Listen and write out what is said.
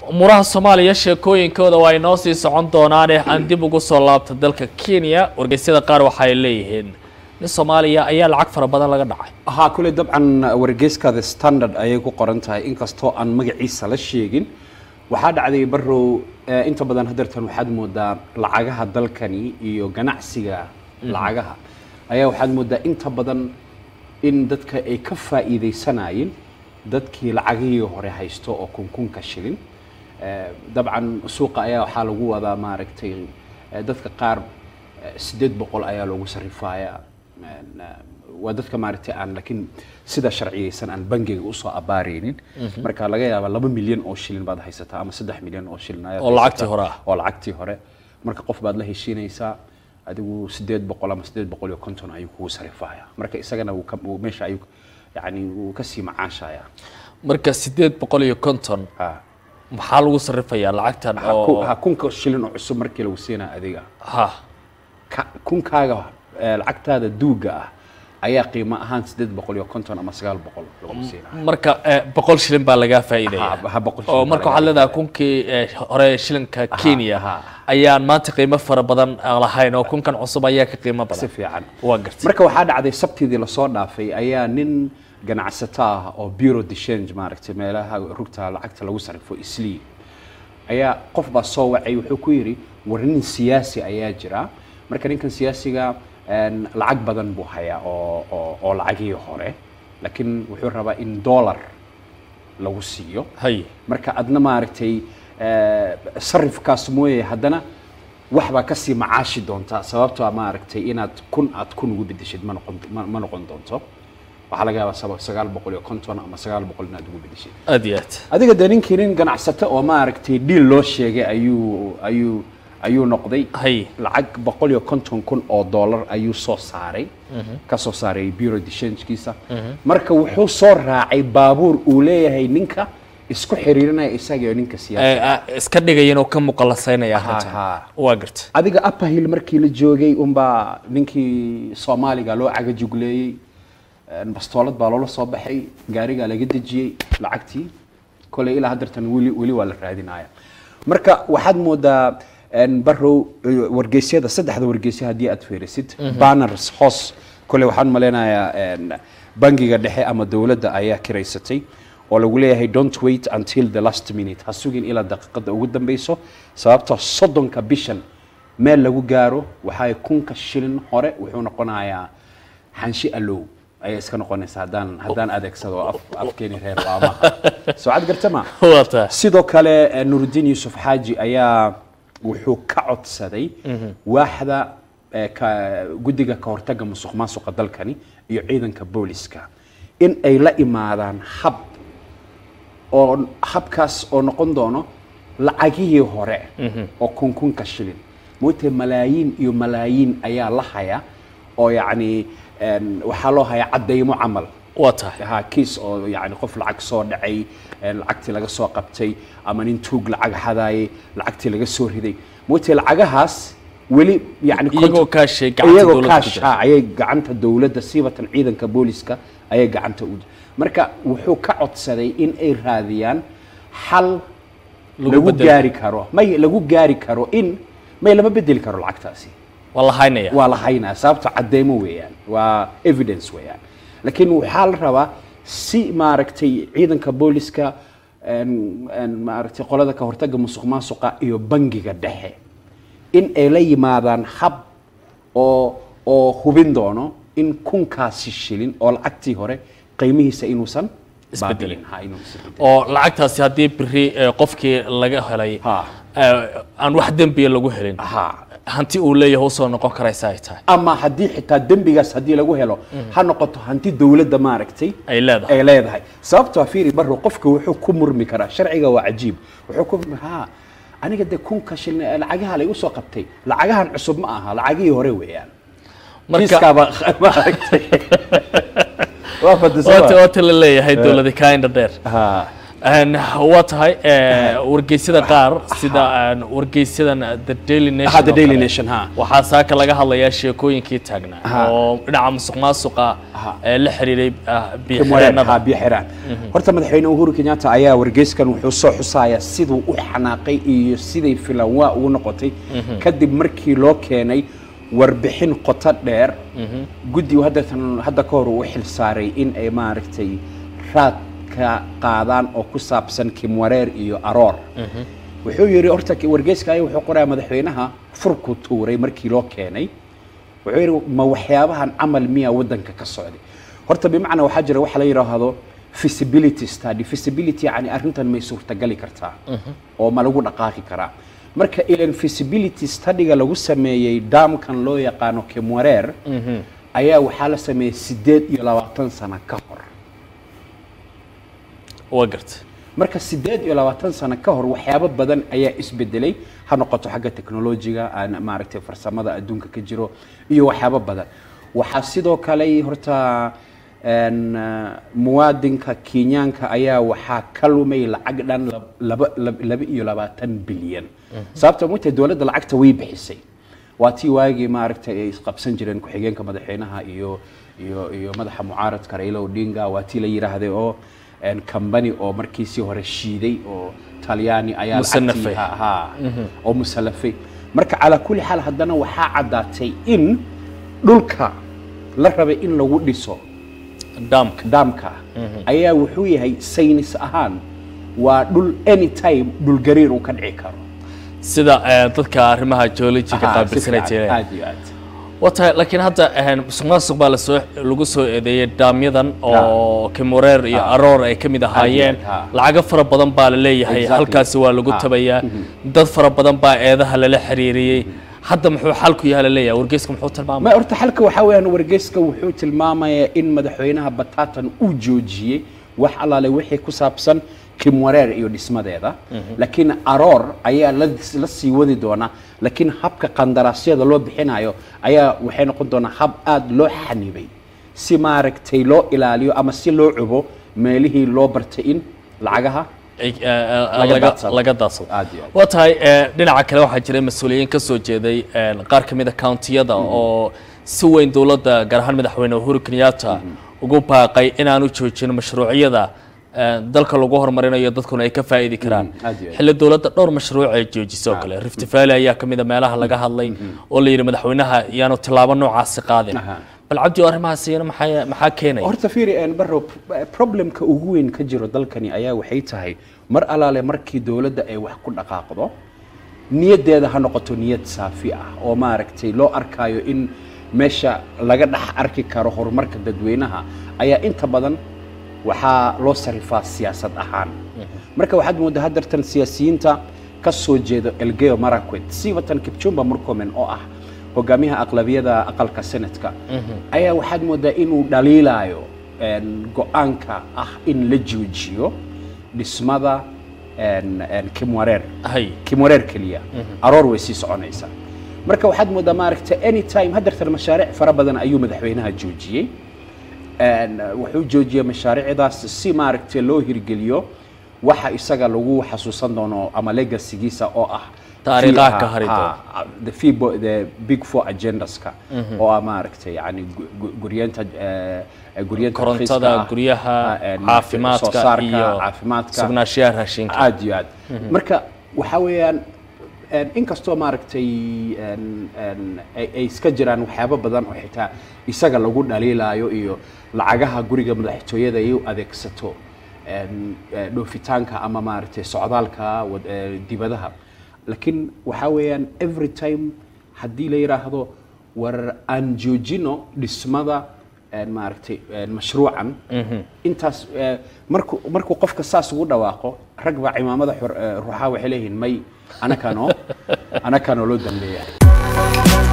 umuuraha soomaaliya sheekooyinkooda waa inoo sii socon doonaane aan dib ugu soo laabta dalka kenya wargeysyada qaar waxa ay leeyihiin nin soomaaliya ayaa lacag fara badan laga dhacay haa kule dabcan wargeyska the standard ayay ku qoran tahay inkastoo aan magaciisa la sheegin waxaa dhacday barow eh, inta badan hadeertan waxaad moodaa lacagaha dalkani iyo ganacsiga lacagaha ayaa waxaad moodaa inta badan in dadka ay ka faa'iidaysanayeen dadkii lacagihii hore haysto oo kunkunka shilin Eh, dabcan suuqa ayaa waxaa lagu wadaa maaragtay eh, dadka qaar eh, sideed boqol ayaa loogu sarrifayaa En, eh, waa dadka maaragtay aan laakiin sida sharciyeysan aan bangiga usoo abaareynin marka laga yaaba laba milyan oo shilin baad haysataa ama saddex milyan oo shilin ayaad Oo lacagtii haysataa. hore ah. oo lacagtii hore marka qof baad la heshiinaysaa adigu sideed boqol ama sideed boqol iyo konton ayuu kugu sarifaya marka isagana wuu ka- wuu meesha ayuu yani wuu kasii macaashaya marka sideed boqol iyo konton ha maxaa lagu sarrifayaa lacagtan ha ku- oo ha kunka shilin oo cusub markii lagu siinaa adiga ha ka- kunkaaga eh, lacagtaada duuga ah ayaa qiimo ahaan sideed boqol iyo konton ama sagaal boqol lagu siinaa marka eh, boqol shilin baa lagaa faa'iidaya Ha- ha boqol oo shilin marka baa waxaad laga leedahay kunkii eh, hore shilinka kenya ha. ayaan maanta qiimo fara badan aan lahayn oo kunkan cusub ayaa ka qiimo si badan fiican waa gartay marka waxaa dhacday sabtidii lasoo dhaafay ayaa nin ganacsato ah oo bureau de change maaragtay meelaha rugta lacagta lagu sarrifo islii ayaa qof baa soo wacay wuxuu ku yidhi war nin siyaasi ayaa jira marka ninkan siyaasiga en, lacag badan buu hayaa oo oo oo lacagihii hore laakiin wuxuu rabaa in dollar lagu siiyo hay marka adna maaragtay eh, sarifkaas mooye haddana wax baa kasii macaashi doontaa sababtoo ah maaragtay inaad kun aad kun ugu bedeshid ma noqon ma, ma noqon doonto waxaa laga yaabaa saba sagaal boqol iyo konton ama sagaal boqol inaad ugu bedeshid aad iyo aad adiga dee ninkii nin ganacsato oo maaragtay dhiil loo sheegay ayuu ayuu ayuu noqday hay lacag boqol iyo konton kun oo dollar ayuu soo saaray ka soo saaray bureau de changekiisa marka wuxuu soo raacay baabuur uu leeyahay ninka isku xiriirinaya isaga iyo ninka siyaasa Eh, ah, iska dhigaya inuu ka muqalasaynaya Ha, arrintan ha. waa gartay adiga upper hill markii la joogay unbaa ninkii soomaaliga loo cagajugleeyey En, bastoolad baa loola soo baxay gaarigaa laga dejiyey lacagtii koley ilaa haddeertan weli weli waa la raadinaya marka waxaad moodaa en, barow eh, wargeysyada saddexda wargeysyo haddii aad fiirisid banners hoos koley waxaan maleynayaa en, bangiga dhexe ama dowladda ayaa kiraysatay oo lagu leeyahay don't wait until the last minute ha sugin ilaa daqiiqada ugu dambeyso sababtoo soddonka bishan meel lagu gaaro waxay kunka shilin hore wuxuu noqonayaa xanshi alow ayay iska noqonaysaa haddaan haddaan adeegsado af afkeeni reer waamaha soo cad garta ma waa tahay sidoo kale eh, nuruddin yuusuf xaaji ayaa wuxuu ka codsaday waaxda eh, ka- guddiga ka hortagga musuq maasuqa dalkani iyo ciidanka booliska in ay la imaadaan hab oo habkaas oo noqon doono lacagihii hore oo kunkunka shilin moogtay malaayiin iyo malaayiin ayaa la haya oo yacni en, waxaa loo hayaa caddaymo camal waa tahay ha kiis oo yani qof lacag soo dhacay een, lacagtii laga soo qabtay ama nin tuug lacag xadaayay lacagtii laga soo riday moogtay lacagahaas weli yani iyagoo konton- kaashay gacanta iyagoo dowladda ku kaash jira ha ayay gacanta dowladda siibatan ciidanka booliska ayay gacanta u marka wuxuu ka codsaday in ay raadiyaan xal Lagu lagu bedelo. gaari karo may lagu gaari karo in may lama bedeli karo lacagtaasi waa la haynaya waa la haynaa sababto cadeymo weeyaan waa evidence weeyaan laakiin waxaa la rabaa si maaragtay ciidanka booliska en- en maaragtay qolada ka hortagga musuq maasuqa iyo bangiga dhexe in ay la yimaadaan hab oo oo hubin doono in kunkaasi shilin oo lacagtii hore qiimihiisa inuusan Isbedelin. baabi'in. Ha, inuu isbedelin. oo lacagtaasi haddii beri eh, qofkii laga helay Ha. eh, aan wax dembiya lagu helin Ha. hanti uu leeyahay usoo noqon karaysa ay tahay ama haddii xitaa dembigaas haddii lagu helo ha noqoto hanti dowladda maaragtay ay leedahay ay leedahay sababtoo fiiri barro qofka wuxuu ku murmi karaa sharciga waa cajiib wuxuu ku murmi ha aniga dee kunka shilin ee lacagaha la igu soo qabtay lacagahan cusub ma aha lacagihii hore weeyaan marka kiiskaaba maaragtay waa fadisaba waata waata la leeyahay dowlada kainda dheer ha Een, waa tahay ee, wargeysyada qaar sida een, wargeysyadan the daily nation ha the oo daily kale, nation ha waxaa saaka laga hadlayaa sheekooyinkii taagnaa Ha. oo dhinaca musuq maasuqa Ha. ee la xiriiray ah, Kimwarer, biyo-xireenada ha, biyo xiraan horta madaxweyne uhuru kenyatta ayaa wargeyskan wuxuu soo xusayaa siduu u xanaaqay iyo siday filan waa ugu noqotay kadib markii loo keenay warbixin qoto dheer guddigu haddatan hadda ka hor uu u xil saaray in ay maaragtay raad ka qaadaan oo ku saabsan kimwareer iyo aroor wuxuu yidhi horta ki- wargeyska ayaa wuxuu qorayaa madaxweynaha furku tuuray markii loo keenay wuxuu yidhi ma waxyaabahan camal miyaa waddanka ka socday horta bimacnaa waxaa jira waxa la yidhaahdo feasibility study feasibility yani arrintan may suurtagali kartaa oo ma lagu dhaqaaqi karaa marka ilan feasibility studyga lagu sameeyey daamkan loo yaqaano kimwareer ayaa waxaa la sameeyey sideed iyo labaatan sano ka hor waa garta marka sideed iyo labaatan sano ka hor waxyaabo badan ayaa isbedelay ha noqoto xagga teknolojiga aan maaragtay farsamada adduunka ka jiro iyo waxyaabo badan waxaa sidoo kale horta een, ah, muwaadinka kenyaanka ayaa waxaa ka lumay lacag dhan lab- laba lab- laba iyo labaatan bilyan sababta mugtay dowladda lacagta way bixisay waa tii waagii maaragtay ay isqabsan jireen ku-xigeenka madaxweynaha iyo iyo iyo madaxa mucaaradka Raila Odinga waa tii la yiraahday oo een company oo markiisii hore shiiday oo talyaani ayaa lacagtii- Musanafay. ha ha, oo musalafay marka calaa kulli xaal haddana waxaa caddaatay in dhulka la rabay in lagu dhiso daamka daamka ayaa wuxuu yahay saynis ahaan waa dhul anytime dhulgariir uu ka dhici karo sida ee, dadka arrimaha geologiga Aha, si qaabilsanay fiican, jireen aad iyo aad waa tahay laakiin hadda een, musuq maasuq baa lasoo lagu soo eedeeyey daamyadan oo kimureer iyo Ha. aroor ay ka mid ahaayeen ha. lacago fara badan baa la leeyahay Exactly. halkaasi waa lagu Ha. tabayaa dad fara badan baa eedaha lala xiriiriyey hadda muxuu xalku yahay la leeyahay wargeyska muxuu tilmaamay ma horta xalka waxaa weeyaan wargeyska wuxuu tilmaamayaa in madaxweynaha batatan uu joojiyey wax allaale wixii ku saabsan kimwareer iyo dhismadeeda laakiin aroor ayaa la la sii wadi doonaa laakiin habka qandaraasyada loo bixinayo ayaa waxay noqon doonaa hab aad loo xanibay si maaragtay loo ilaaliyo ama si loo cubo meelihii loo bartay in lacagaha Ay- ee, ee, Laga laga daadsado. laga daadsado Aad iyo aad. waa tahay ee, dhinaca kale waxaa jiray mas-uuliyiin ka soo jeeday een, qaar ka mid a countiyada oo si weyn dowladda gaar ahaan madaxweyne uhuru kenyatta ugu baaqay inaanu joojin mashruucyada ee, dalka lagu horumarinayo dadkuna ay ka faa'idi karaan Mm, aad iyo aad. xilli dowladda dhowr mashruuc ay joojisay oo kale rift valley ayaa ka mid a meelaha laga hadlay oo la yidhi madaxweynaha yaanu tillaabo noocaasi qaadin Aha. bal cabdi oo arrimahaas iyana maxaa maxaa keenaya horta fiiri een barrow p- problemka ugu weyn ka jiro dalkani ayaa waxay tahay mar alaale markii dowladda ay wax ku dhaqaaqdo niyaddeeda ha noqoto niyad saafi ah oo maaragtay loo arkaayo in meesha laga dhex arki karo horumarka dadweynaha ayaa inta badan waxaa loo sarifaa siyaasad ahaan marka waxaad moodaa haddartan siyaasiyiinta ka soo jeedo elgeyo marakwet siibatan kipchumba murkomen oo ah hogaamiyaha aqlabiyada aqalka senatka ayaa waxaad moodaa inuu dhaliilaayo een, go-aanka ah in la joojiyo dhismada een, een, kimwareer hay kimwareer keliya aroor way sii soconaysaa marka waxaad moodaa maaragta anytime haddartan mashaariic fara badan ayuu madaxweynaha joojiyey Een, wuxuu joojiyey mashaariicdaas si maaragtay loo hirgeliyo waxa isaga lagu xasuusan doono ama legasigiisa oo ah Taariikhaha fi- ka hari ha- doona. ha- the fibo- the big four agendaska oo ah maaragtay yani gu- gu- guryeenta eh, guryeenta korontada raqiiska ah, guryaha ah, een, caafimaadka soo saarka, iyo caafimaadka sugnaanshiyaha raashinka aad iyo aad marka waxaa weeyaan een, inkastoo maaragtay een, een, ay ay iska jiraan waxyaabo badan oo xitaa isaga lagu dhaliilaayo iyo lacagaha guriga madaxtooyada ay u adeegsato een, eh, dhoofitaanka ama maaragtay socdaalka wad- eh, dibadaha laakiin waxaa weeyaan every time haddii la yidhaahdo war aan joojino dhismada een, maaragtay een, mashruucan intaas eh, markuu markuu qofka saas ugu dhawaaqo rag baa cimaamada xor- eh, ruuxaa waxay leeyihiin may anakanoo anakanoo loo dambeeya